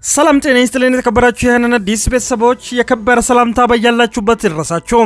ሰላም ጤና ይስጥልን የተከበራችሁ ይህንን አዲስ ቤተሰቦች የከበረ ሰላምታ በያላችሁበት ይድረሳችሁ።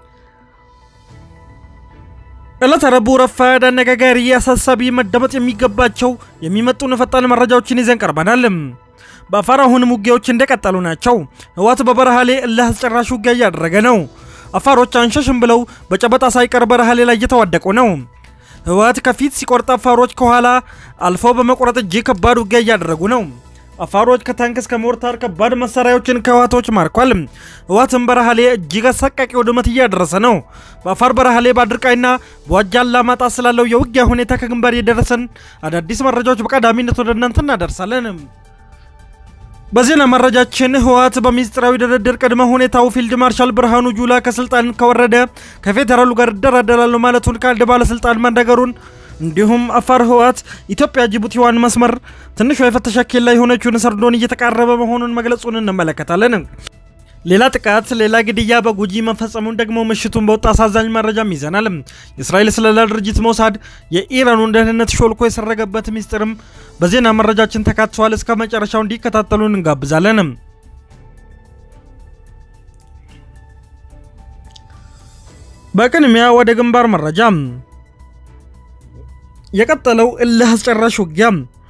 ዕለተ ረቡዕ ረፋድ አነጋጋሪ፣ አሳሳቢ፣ መደመጥ የሚገባቸው የሚመጡን ፈጣን መረጃዎችን ይዘን ቀርበናል። በአፋር አሁንም ውጊያዎች እንደቀጠሉ ናቸው። ህወሓት በበረሃሌ እልህ አስጨራሽ ውጊያ እያደረገ ነው። አፋሮች አንሸሽም ብለው በጨበጣ ሳይቀር በረሃሌ ላይ እየተዋደቁ ነው። ህወሓት ከፊት ሲቆርጥ አፋሮች ከኋላ አልፈው በመቁረጥ እጅግ ከባድ ውጊያ እያደረጉ ነው። አፋሮች ከታንክ እስከ ሞርታር ከባድ መሳሪያዎችን ከህወሓቶች ማርኳል። ህወሓትም በረሃሌ እጅግ አሰቃቂ ውድመት እያደረሰ ነው። በአፋር በረሃሌ በአድርቃይና በዋጃ አላማጣ ስላለው የውጊያ ሁኔታ ከግንባር የደረሰን አዳዲስ መረጃዎች በቀዳሚነት ወደ እናንተ እናደርሳለን። በዜና መረጃችን ህወሓት በሚስጥራዊ ድርድር ቅድመ ሁኔታው ፊልድ ማርሻል ብርሃኑ ጁላ ከስልጣን ከወረደ ከፌዴራሉ ጋር እደራደራለሁ ማለቱን ከአንድ ባለስልጣን መነገሩን እንዲሁም አፋር ህወሓት ኢትዮጵያ ጅቡቲዋን መስመር ትንሿ የፍተሻ ኬላ የሆነችውን ሰርዶን እየተቃረበ መሆኑን መግለጹን እንመለከታለን። ሌላ ጥቃት፣ ሌላ ግድያ በጉጂ መፈጸሙን ደግሞ ምሽቱን በወጣ አሳዛኝ መረጃም ይዘናል። የእስራኤል ስለላ ድርጅት ሞሳድ የኢራኑን ደህንነት ሾልኮ የሰረገበት ሚስጥርም በዜና መረጃችን ተካትቷል። እስከ መጨረሻው እንዲከታተሉን እንጋብዛለን። በቅድሚያ ወደ ግንባር መረጃ የቀጠለው እልህ አስጨራሽ ውጊያ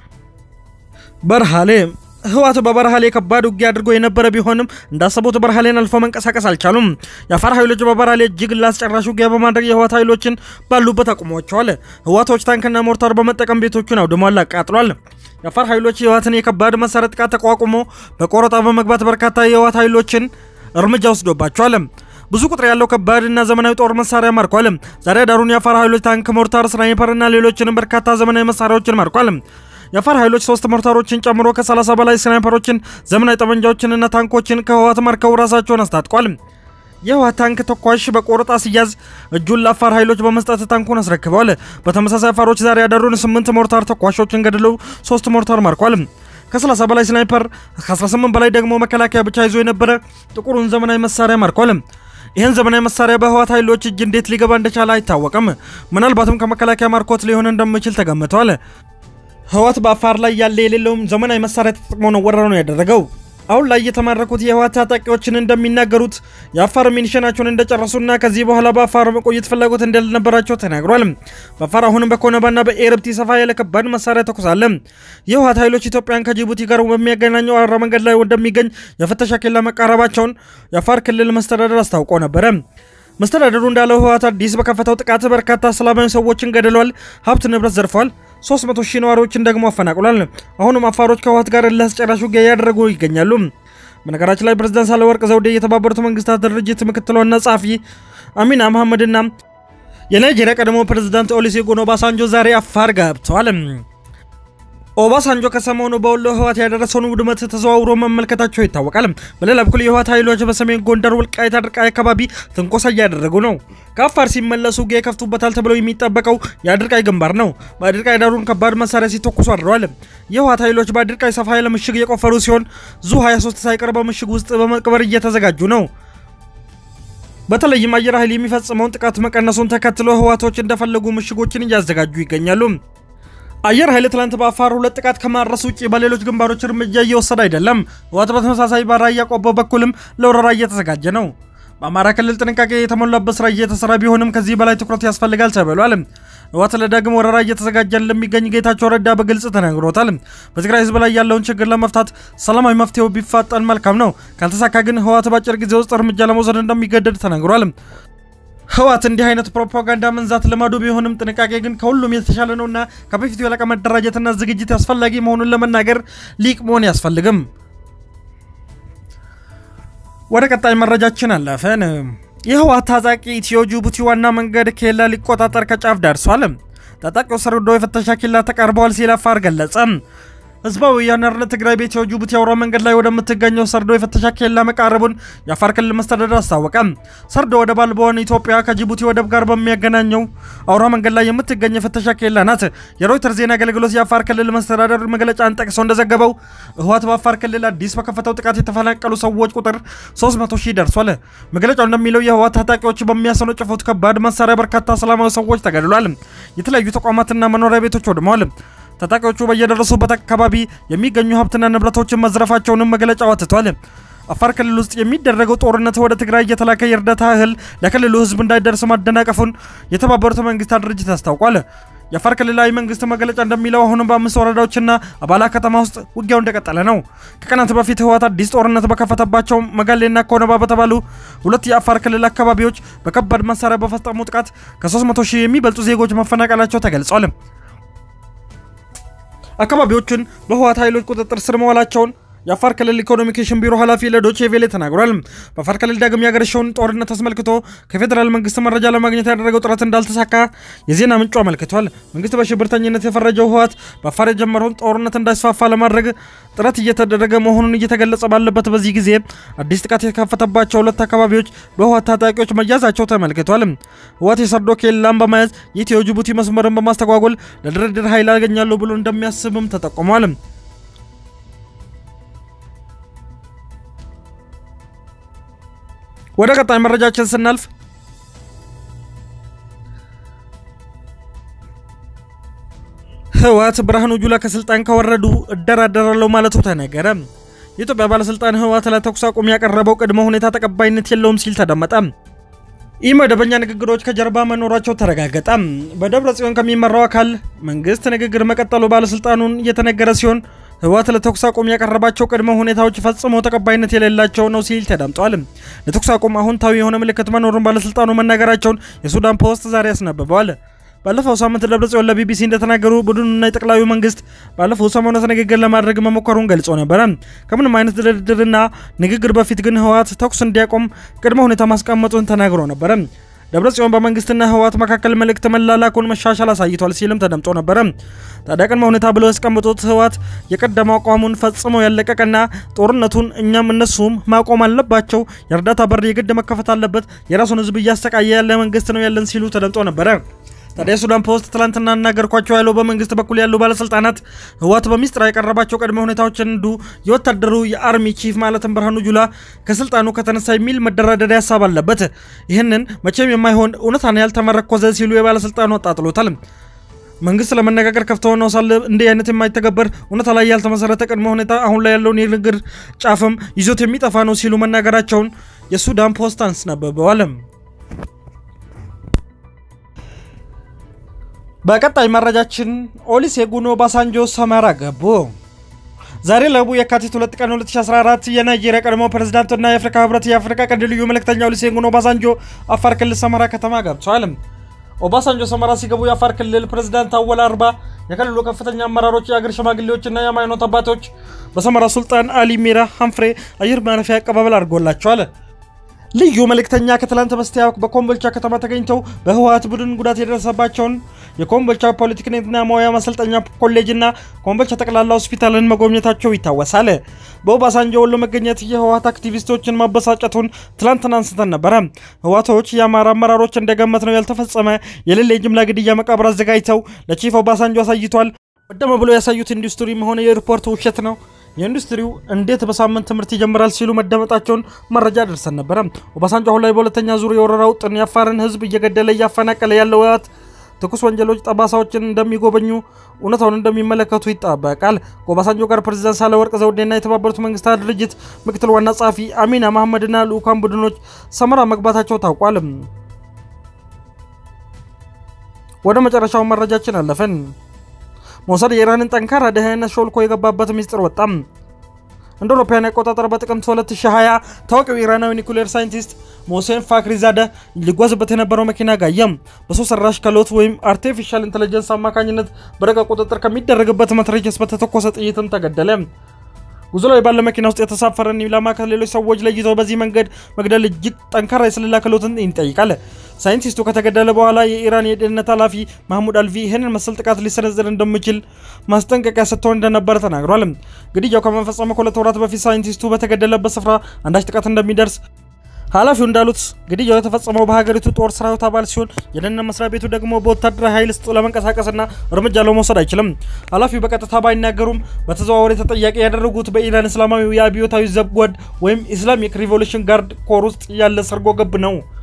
በረሃሌ ህወሓት በበረሃሌ ከባድ ውጊያ አድርጎ የነበረ ቢሆንም እንዳሰቡት በረሃሌን አልፎ መንቀሳቀስ አልቻሉም። የአፋር ኃይሎች በበረሃሌ እጅግ ላስጨራሽ ውጊያ በማድረግ የህወሓት ኃይሎችን ባሉበት አቁሟቸዋል። ህወሓቶች ታንክና ሞርታር በመጠቀም ቤቶቹን አውድሟል፣ አቃጥሏል። የአፋር ኃይሎች የህወሓትን የከባድ መሳሪያ ጥቃት ተቋቁሞ በቆረጣ በመግባት በርካታ የህወሓት ኃይሎችን እርምጃ ወስዶባቸዋል። ብዙ ቁጥር ያለው ከባድ እና ዘመናዊ ጦር መሳሪያ ማርኳል። ዛሬ ዳሩን የአፋር ኃይሎች ታንክ፣ ሞርታር፣ ስናይፐር እና ሌሎችንም በርካታ ዘመናዊ መሳሪያዎችን ማርኳል። የአፋር ኃይሎች ሶስት ሞርታሮችን ጨምሮ ከ30 በላይ ስናይፐሮችን፣ ዘመናዊ ጠመንጃዎችንና ታንኮችን ከህወሓት ማርከው ራሳቸውን አስታጥቋል። የህወሓት ታንክ ተኳሽ በቆረጣ ሲያዝ እጁን ለአፋር ኃይሎች በመስጠት ታንኩን አስረክበዋል። በተመሳሳይ አፋሮች ዛሬ ያዳሩን ስምንት ሞርታር ተኳሾችን ገድለው ሶስት ሞርታር ማርኳል። ከ30 በላይ ስናይፐር ከ18 በላይ ደግሞ መከላከያ ብቻ ይዞ የነበረ ጥቁሩን ዘመናዊ መሳሪያ ማርኳል። ይህን ዘመናዊ መሳሪያ በህወሓት ኃይሎች እጅ እንዴት ሊገባ እንደቻለ አይታወቅም። ምናልባትም ከመከላከያ ማርኮት ሊሆን እንደሚችል ተገምተዋል። ህወሓት በአፋር ላይ ያለ የሌለውም ዘመናዊ መሳሪያ ተጠቅሞ ነው ወረራውን ያደረገው። አሁን ላይ የተማረኩት የህወሓት ታጣቂዎችን እንደሚናገሩት የአፋር ሚኒሽናቸውን እንደጨረሱና ከዚህ በኋላ በአፋር መቆየት ፍላጎት እንደነበራቸው ተናግሯል። በአፋር አሁንም በኮነባና በኤርብቲ ሰፋ ያለ ከባድ መሳሪያ ተኩሳለ። የህወሓት ኃይሎች ኢትዮጵያን ከጅቡቲ ጋር በሚያገናኘው አራ መንገድ ላይ እንደሚገኝ የፍተሻ ኬላ መቃረባቸውን የአፋር ክልል መስተዳደር አስታውቆ ነበረ። መስተዳደሩ እንዳለው ህወሓት አዲስ በከፈተው ጥቃት በርካታ ሰላማዊ ሰዎችን ገድሏል፣ ሀብት ንብረት ዘርፏል፣ 300 ሺህ ነዋሪዎችን ደግሞ አፈናቅሏል። አሁንም አፋሮች ከህወሓት ጋር እልህ አስጨራሽ ውጊያ እያደረጉ ይገኛሉ። በነገራችን ላይ ፕሬዝዳንት ሳህለወርቅ ዘውዴ የተባበሩት መንግስታት ድርጅት ምክትል ዋና ጸሐፊ አሚና መሐመድና የናይጄሪያ ቀድሞ ፕሬዝዳንት ኦሉሴጉን ኦባሳንጆ ዛሬ አፋር ገብተዋል። ኦባሳንጆ ከሰሞኑ በወሎ ህወሓት ያደረሰውን ውድመት ተዘዋውሮ መመልከታቸው ይታወቃል። በሌላ በኩል የህወሓት ኃይሎች በሰሜን ጎንደር ወልቃይት አድርቃይ አካባቢ ትንኮሳ እያደረጉ ነው። ከአፋር ሲመለሱ ውጊያ ይከፍቱበታል ተብለው የሚጠበቀው የአድርቃይ ግንባር ነው። በአድርቃይ ዳሩን ከባድ መሳሪያ ሲተኩሱ አድረዋል። የህወሓት ኃይሎች በአድርቃይ ሰፋ ያለ ምሽግ የቆፈሩ ሲሆን ዙ 23 ሳይቀር በምሽግ ውስጥ በመቅበር እየተዘጋጁ ነው። በተለይም አየር ኃይል የሚፈጽመውን ጥቃት መቀነሱን ተከትሎ ህወሓቶች እንደፈለጉ ምሽጎችን እያዘጋጁ ይገኛሉ። አየር ኃይል ትላንት በአፋር ሁለት ጥቃት ከማድረስ ውጭ በሌሎች ግንባሮች እርምጃ እየወሰደ አይደለም። ህወሓት በተመሳሳይ በራያ ቆቦ በኩልም ለወረራ እየተዘጋጀ ነው። በአማራ ክልል ጥንቃቄ የተሞላበት ስራ እየተሰራ ቢሆንም ከዚህ በላይ ትኩረት ያስፈልጋል ተብሏል። ህወሓት ለዳግም ወረራ እየተዘጋጀ እንደሚገኝ ጌታቸው ረዳ በግልጽ ተናግሮታል። በትግራይ ህዝብ ላይ ያለውን ችግር ለመፍታት ሰላማዊ መፍትሄው ቢፋጠን መልካም ነው፣ ካልተሳካ ግን ህወሓት በአጭር ጊዜ ውስጥ እርምጃ ለመውሰድ እንደሚገደድ ተናግሯል። ህወሓት እንዲህ አይነት ፕሮፓጋንዳ መንዛት ልማዱ ቢሆንም ጥንቃቄ ግን ከሁሉም የተሻለ ነውና ከበፊቱ የላቀ መደራጀትና ዝግጅት አስፈላጊ መሆኑን ለመናገር ሊቅ መሆን ያስፈልግም። ወደ ቀጣይ መረጃችን አለፈን። የህወሓት ታጣቂ ኢትዮ ጅቡቲ ዋና መንገድ ኬላ ሊቆጣጠር ከጫፍ ደርሷል። ታጣቂው ሰርዶ የፍተሻ ኬላ ተቃርበዋል ሲል አፋር ገለጸ። ህዝባዊ ወያነ ሓርነት ትግራይ በኢትዮ ጅቡቲ አውራ መንገድ ላይ ወደምትገኘው ሰርዶ የፍተሻ ኬላ መቃረቡን የአፋር ክልል መስተዳደር አስታወቀ። ሰርዶ ወደብ አልባዋን ኢትዮጵያ ከጅቡቲ ወደብ ጋር በሚያገናኘው አውራ መንገድ ላይ የምትገኝ የፍተሻ ኬላ ናት። የሮይተር ዜና አገልግሎት የአፋር ክልል መስተዳደር መግለጫን ጠቅሶ እንደዘገበው ህወሓት በአፋር ክልል አዲስ በከፈተው ጥቃት የተፈናቀሉ ሰዎች ቁጥር 300 ሺህ ደርሷል። መግለጫው እንደሚለው የህወሓት ታጣቂዎች በሚያስወነጭፉት ከባድ መሳሪያ በርካታ ሰላማዊ ሰዎች ተገድሏል። የተለያዩ ተቋማትና መኖሪያ ቤቶች ወድመዋል። ታጣቂዎቹ በየደረሱበት አካባቢ የሚገኙ ሀብትና ንብረቶችን መዝረፋቸውንም መግለጫው አትቷል። አፋር ክልል ውስጥ የሚደረገው ጦርነት ወደ ትግራይ እየተላከ የእርዳታ እህል ለክልሉ ሕዝብ እንዳይደርስ ማደናቀፉን የተባበሩት መንግስታት ድርጅት አስታውቋል። የአፋር ክልላዊ መንግስት መግለጫ እንደሚለው አሁንም በአምስት ወረዳዎችና አባላ ከተማ ውስጥ ውጊያው እንደቀጠለ ነው። ከቀናት በፊት ህወሓት አዲስ ጦርነት በከፈተባቸው መጋሌና ኮነባ በተባሉ ሁለት የአፋር ክልል አካባቢዎች በከባድ መሳሪያ በፈጸሙ ጥቃት ከ300 ሺህ የሚበልጡ ዜጎች መፈናቀላቸው ተገልጿል። አካባቢዎቹን በህወሓት ኃይሎች ቁጥጥር ስር መዋላቸውን የአፋር ክልል ኮሚኒኬሽን ቢሮ ኃላፊ ለዶቼ ቬሌ ተናግሯል። በአፋር ክልል ዳግም ያገረሸውን ጦርነት አስመልክቶ ከፌዴራል መንግስት መረጃ ለማግኘት ያደረገው ጥረት እንዳልተሳካ የዜና ምንጩ አመልክቷል። መንግስት በሽብርተኝነት የፈረጀው ህወሓት በአፋር የጀመረውን ጦርነት እንዳይስፋፋ ለማድረግ ጥረት እየተደረገ መሆኑን እየተገለጸ ባለበት በዚህ ጊዜ አዲስ ጥቃት የከፈተባቸው ሁለት አካባቢዎች በህወሓት ታጣቂዎች መያዛቸው ተመልክቷል። ህወሓት የሰርዶ ኬላን በመያዝ የኢትዮ ጅቡቲ መስመርን በማስተጓጎል ለድርድር ኃይል ያገኛለሁ ብሎ እንደሚያስብም ተጠቁሟል። ወደ ቀጣይ መረጃችን ስናልፍ ህወሓት ብርሃኑ ጁላ ከስልጣን ከወረዱ እደራደራለሁ ማለቱ ተነገረ። የኢትዮጵያ ባለስልጣን ህወሓት ለተኩስ አቁም ያቀረበው ቅድመ ሁኔታ ተቀባይነት የለውም ሲል ተደመጠ። ይህ መደበኛ ንግግሮች ከጀርባ መኖራቸው ተረጋገጠ። በደብረ ጽዮን ከሚመራው አካል መንግስት ንግግር መቀጠሉ ባለስልጣኑን እየተነገረ ሲሆን ህወሓት ለተኩስ አቁም ያቀረባቸው ቅድመ ሁኔታዎች ፈጽሞ ተቀባይነት የሌላቸው ነው ሲል ተደምጧል። ለተኩስ አቁም አሁንታዊ የሆነ ምልክት መኖሩን ባለስልጣኑ መናገራቸውን የሱዳን ፖስት ዛሬ አስነብበዋል። ባለፈው ሳምንት ደብረጽዮን ለቢቢሲ እንደተናገሩ ቡድኑና የጠቅላዩ መንግስት ባለፈው ሰሞኑን ንግግር ለማድረግ መሞከሩን ገልጾ ነበረ። ከምንም አይነት ድርድርና ንግግር በፊት ግን ህወሓት ተኩስ እንዲያቆም ቅድመ ሁኔታ ማስቀመጡን ተናግሮ ነበረ። ደብረጽዮን በመንግስትና ህወሓት መካከል መልእክት መላላኩን መሻሻል አሳይቷል ሲልም ተደምጦ ነበረ። ታዲያ ቅድመ ሁኔታ ብለው ያስቀምጡት ህወሓት የቀደመው አቋሙን ፈጽሞ ያለቀቀና ጦርነቱን እኛም እነሱም ማቆም አለባቸው፣ የእርዳታ በር የግድ መከፈት አለበት፣ የራሱን ህዝብ እያሰቃየ ያለ መንግስት ነው ያለን ሲሉ ተደምጦ ነበረ። ታዲያ የሱዳን ፖስት ትላንትና እናገርኳቸው ያለው በመንግስት በኩል ያሉ ባለስልጣናት ህወሓት በሚስጥር ያቀረባቸው ቅድመ ሁኔታዎች አንዱ የወታደሩ የአርሚ ቺፍ ማለትም ብርሃኑ ጁላ ከስልጣኑ ከተነሳ የሚል መደራደሪያ ሀሳብ አለበት። ይህንን መቼም የማይሆን እውነታን ያልተመረኮዘ ሲሉ የባለስልጣኑ አጣጥሎታል። መንግስት ለመነጋገር ከፍቶ ነው ሳለ እንዲህ አይነት የማይተገበር እውነታ ላይ ያልተመሰረተ ቅድመ ሁኔታ አሁን ላይ ያለውን የንግግር ጫፍም ይዞት የሚጠፋ ነው ሲሉ መናገራቸውን የሱዳን ፖስት አስነብበዋል። በቀጣይ መረጃችን ኦሉሴጉን ኦባሳንጆ ሰመራ ገቡ። ዛሬ ረቡዕ የካቲት 2 ቀን 2014 የናይጄሪያ ቀድሞ ፕሬዝዳንትና የአፍሪካ ህብረት የአፍሪካ ቀንድ ልዩ መልእክተኛ ኦሉሴጉን ኦባሳንጆ አፋር ክልል ሰመራ ከተማ ገብተዋል። ኦባሳንጆ ሰመራ ሲገቡ የአፋር ክልል ፕሬዝዳንት አወል አርባ፣ የክልሉ ከፍተኛ አመራሮች፣ የአገር ሽማግሌዎችና የሃይማኖት አባቶች በሰመራ ሱልጣን አሊ ሚራ ሀንፍሬ አየር ማረፊያ አቀባበል አድርጎላቸዋል። ልዩ መልእክተኛ ከትላንት በስቲያ በኮምቦልቻ ከተማ ተገኝተው በህወሓት ቡድን ጉዳት የደረሰባቸውን የኮምቦልቻ ፖለቲክና ሙያ ማሰልጠኛ ኮሌጅና ኮምቦልቻ ጠቅላላ ሆስፒታልን መጎብኘታቸው ይታወሳል። በኦባሳንጆ ወሎ መገኘት የህወሓት አክቲቪስቶችን ማበሳጨቱን ትላንትና አንስተን ነበረ። ህወሓቶች የአማራ አመራሮች እንደገመት ነው ያልተፈጸመ የሌለ የጅምላ ግድያ መቃብር አዘጋጅተው ለቺፍ ኦባሳንጆ አሳይቷል። ቀደም ብሎ ያሳዩት ኢንዱስትሪም ሆነ የሪፖርት ውሸት ነው የኢንዱስትሪው እንዴት በሳምንት ትምህርት ይጀምራል ሲሉ መደመጣቸውን መረጃ ደርሰን ነበረ። ኦባሳንጆ አሁን ላይ በሁለተኛ ዙር የወረራ ውጥን የአፋርን ህዝብ እየገደለ እያፈናቀለ ያለው ህወሓት ትኩስ ወንጀሎች ጠባሳዎችን እንደሚጎበኙ እውነታውን እንደሚመለከቱ ይጠበቃል። ከኦባሳንጆ ጋር ፕሬዚዳንት ሳህለወርቅ ዘውዴና የተባበሩት መንግስታት ድርጅት ምክትል ዋና ጸሐፊ አሚና መሐመድና ልዑካን ቡድኖች ሰመራ መግባታቸው ታውቋል። ወደ መጨረሻው መረጃችን አለፈን። ሞሳድ የኢራንን ጠንካራ ደህንነት ሾልኮ የገባበት ሚስጥር ወጣም። እንደ አውሮፓውያን አቆጣጠር በጥቅምት 2020 ታዋቂው ኢራናዊ ኒኩሌር ሳይንቲስት ሞሴን ፋክሪዛደ ሊጓዝበት የነበረው መኪና ጋየም። በሰው ሰራሽ ክህሎት ወይም አርቲፊሻል ኢንቴሊጀንስ አማካኝነት በረቀቅ ቁጥጥር ከሚደረግበት መትረየስ በተተኮሰ ጥይትም ተገደለ። ጉዞ ላይ ባለ መኪና ውስጥ የተሳፈረን ኢላማ ከሌሎች ሰዎች ለይተው በዚህ መንገድ መግደል እጅግ ጠንካራ የስለላ ክህሎትን ይጠይቃል። ሳይንቲስቱ ከተገደለ በኋላ የኢራን የደህንነት ኃላፊ ማህሙድ አልቪ ይህንን መሰል ጥቃት ሊሰነዝር እንደሚችል ማስጠንቀቂያ ሰጥተው እንደነበረ ተናግሯል። ግድያው ከመፈጸሙ ከሁለት ወራት በፊት ሳይንቲስቱ በተገደለበት ስፍራ አንዳች ጥቃት እንደሚደርስ ኃላፊው እንዳሉት ግድያው የተፈጸመው በሀገሪቱ ጦር ሰራዊት አባል ሲሆን የደህንነት መስሪያ ቤቱ ደግሞ በወታደራዊ ኃይል ውስጥ ለመንቀሳቀስና እርምጃ ለመውሰድ አይችልም። ኃላፊው በቀጥታ ባይናገሩም በተዘዋዋሪ ተጠያቂ ያደረጉት በኢራን እስላማዊ የአብዮታዊ ዘብ ጓድ ወይም ኢስላሚክ ሪቮሉሽን ጋርድ ኮር ውስጥ ያለ ሰርጎ ገብ ነው።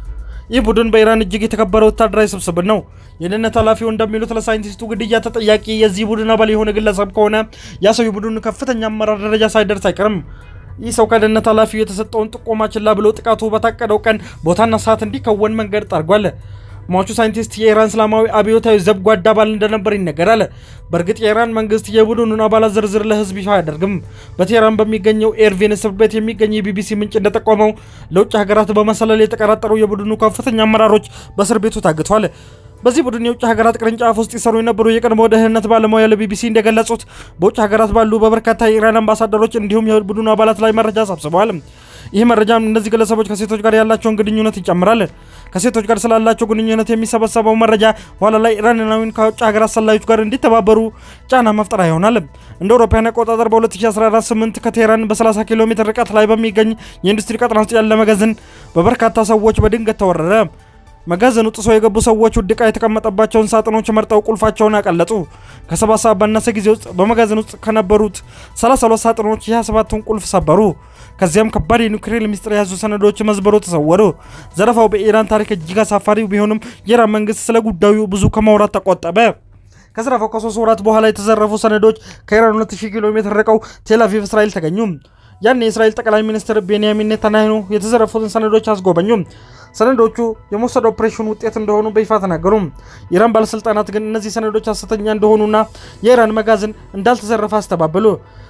ይህ ቡድን በኢራን እጅግ የተከበረ ወታደራዊ ስብስብ ነው። የደህንነት ኃላፊው እንደሚሉት ለሳይንቲስቱ ግድያ ተጠያቂ የዚህ ቡድን አባል የሆነ ግለሰብ ከሆነ ያ ሰው የቡድኑ ከፍተኛ አመራር ደረጃ ሳይደርስ አይቀርም። ይህ ሰው ከደህንነት ኃላፊው የተሰጠውን ጥቆማ ችላ ብሎ ጥቃቱ በታቀደው ቀን ቦታና ሰዓት እንዲከወን መንገድ ጠርጓል። ሟቹ ሳይንቲስት የኢራን እስላማዊ አብዮታዊ ዘብ ጓድ አባል እንደነበር ይነገራል። በእርግጥ የኢራን መንግስት የቡድኑን አባላት ዝርዝር ለህዝብ ይፋ አያደርግም። በቴህራን በሚገኘው ኤርቪን እስር ቤት የሚገኝ የቢቢሲ ምንጭ እንደጠቆመው ለውጭ ሀገራት በመሰለል የተቀራጠሩ የቡድኑ ከፍተኛ አመራሮች በእስር ቤቱ ታግቷል። በዚህ ቡድን የውጭ ሀገራት ቅርንጫፍ ውስጥ ይሰሩ የነበሩ የቀድሞ ደህንነት ባለሙያ ለቢቢሲ እንደገለጹት በውጭ ሀገራት ባሉ በበርካታ የኢራን አምባሳደሮች እንዲሁም የቡድኑ አባላት ላይ መረጃ ሰብስበዋል። ይህ መረጃም እነዚህ ግለሰቦች ከሴቶች ጋር ያላቸውን ግንኙነት ይጨምራል። ከሴቶች ጋር ስላላቸው ግንኙነት የሚሰበሰበው መረጃ ኋላ ላይ ኢራናዊን ከውጭ ሀገራት ሰላዮች ጋር እንዲተባበሩ ጫና መፍጠር ይሆናል። እንደ አውሮፓውያን አቆጣጠር በ2018 ከቴህራን በ30 ኪሎ ሜትር ርቀት ላይ በሚገኝ የኢንዱስትሪ ቀጠና ውስጥ ያለ መጋዘን በበርካታ ሰዎች በድንገት ተወረረ። መጋዘኑ ጥሶ የገቡ ሰዎች ውድ ዕቃ የተቀመጠባቸውን ሳጥኖች መርጠው ቁልፋቸውን አቀለጡ። ከሰባት ሰዓት ባነሰ ጊዜ ውስጥ በመጋዘን ውስጥ ከነበሩት 32 ሳጥኖች የ27ቱን ቁልፍ ሰበሩ። ከዚያም ከባድ የኒውክሌር ሚስጥር የያዙ ሰነዶች መዝበሮ ተሰወሩ። ዘረፋው በኢራን ታሪክ እጅግ አሳፋሪ ቢሆንም የኢራን መንግስት ስለ ጉዳዩ ብዙ ከማውራት ተቆጠበ። ከዘረፋው ከሶስት ወራት በኋላ የተዘረፉ ሰነዶች ከኢራን 2000 ኪሎ ሜትር ርቀው ቴልአቪቭ እስራኤል ተገኙ። ያን የእስራኤል ጠቅላይ ሚኒስትር ቤንያሚን ኔታንያሁ የተዘረፉትን ሰነዶች አስጎበኙ። ሰነዶቹ የሞሳድ ኦፕሬሽን ውጤት እንደሆኑ በይፋ ተናገሩ። የኢራን ባለስልጣናት ግን እነዚህ ሰነዶች ሐሰተኛ እንደሆኑና የኢራን መጋዘን እንዳልተዘረፈ አስተባበሉ።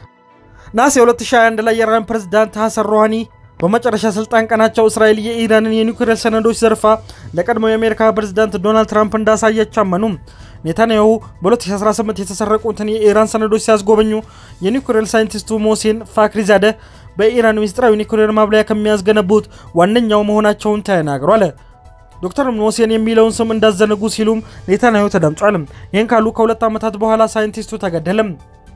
ነሐሴ 2021 ላይ የኢራን ፕሬዝዳንት ሐሰን ሮሃኒ በመጨረሻ ስልጣን ቀናቸው እስራኤል የኢራንን የኒውክሌር ሰነዶች ዘርፋ ለቀድሞው የአሜሪካ ፕሬዝዳንት ዶናልድ ትራምፕ እንዳሳየች አመኑ። ኔታንያሁ በ2018 የተሰረቁትን የኢራን ሰነዶች ሲያስጎበኙ የኒውክሌር ሳይንቲስቱ ሞሴን ፋክሪዛደ በኢራን ምስጢራዊ ኒውክሌር ማብላያ ከሚያስገነቡት ዋነኛው መሆናቸውን ተናግሯል። ዶክተር ሞሴን የሚለውን ስም እንዳዘነጉ ሲሉም ኔታንያሁ ተደምጧል። ይህን ካሉ ከሁለት ዓመታት በኋላ ሳይንቲስቱ ተገደለም።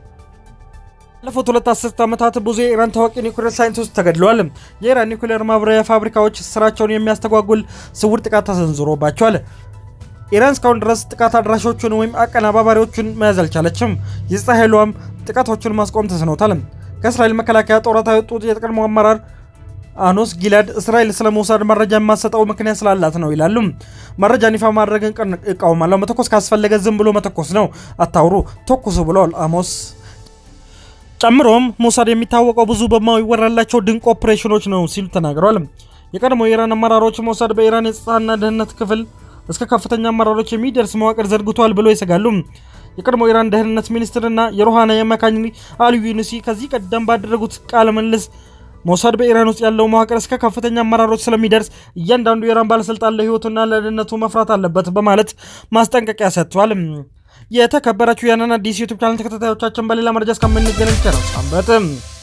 ባለፉት ሁለት አስርት ዓመታት ብዙ የኢራን ታዋቂ ኒውክሌር ሳይንቲስቶች ተገድለዋል። የኢራን ኒውክሌር ማብራሪያ ፋብሪካዎች ስራቸውን የሚያስተጓጉል ስውር ጥቃት ተሰንዝሮባቸዋል። ኢራን እስካሁን ድረስ ጥቃት አድራሾቹን ወይም አቀናባባሪዎቹን መያዝ አልቻለችም። የጸጥታ ኃይሏም ጥቃቶቹን ማስቆም ተስኖታል። ከእስራኤል መከላከያ ጦራት ያወጡት የቀድሞ አመራር አኖስ ጊላድ እስራኤል ስለ ሞሳድ መረጃ የማሰጠው ምክንያት ስላላት ነው ይላሉ። መረጃን ይፋ ማድረግን እቃወማለሁ። መተኮስ ካስፈለገ ዝም ብሎ መተኮስ ነው፣ አታውሩ፣ ተኩሱ ብለዋል አሞስ። ጨምሮም ሞሳድ የሚታወቀው ብዙ በማይወራላቸው ድንቅ ኦፕሬሽኖች ነው ሲሉ ተናግረዋል። የቀድሞ የኢራን አመራሮች ሞሳድ በኢራን የጸጥታና ደህንነት ክፍል እስከ ከፍተኛ አመራሮች የሚደርስ መዋቅር ዘርግቷል ብሎ ይሰጋሉ። የቀድሞ ኢራን ደህንነት ሚኒስትርና የሮሃና የአማካኝ አሊ ዩኑሲ ከዚህ ቀደም ባደረጉት ቃለ ምልልስ ሞሳድ በኢራን ውስጥ ያለው መዋቅር እስከ ከፍተኛ አመራሮች ስለሚደርስ እያንዳንዱ የኢራን ባለስልጣን ለህይወቱና ለደህንነቱ መፍራት አለበት በማለት ማስጠንቀቂያ ሰጥቷል። የተከበራችሁ ያንን አዲስ ዩቱብ ቻናል ተከታታዮቻችን በሌላ መረጃ እስከምንገናኝ ቸር ሰንብቱ።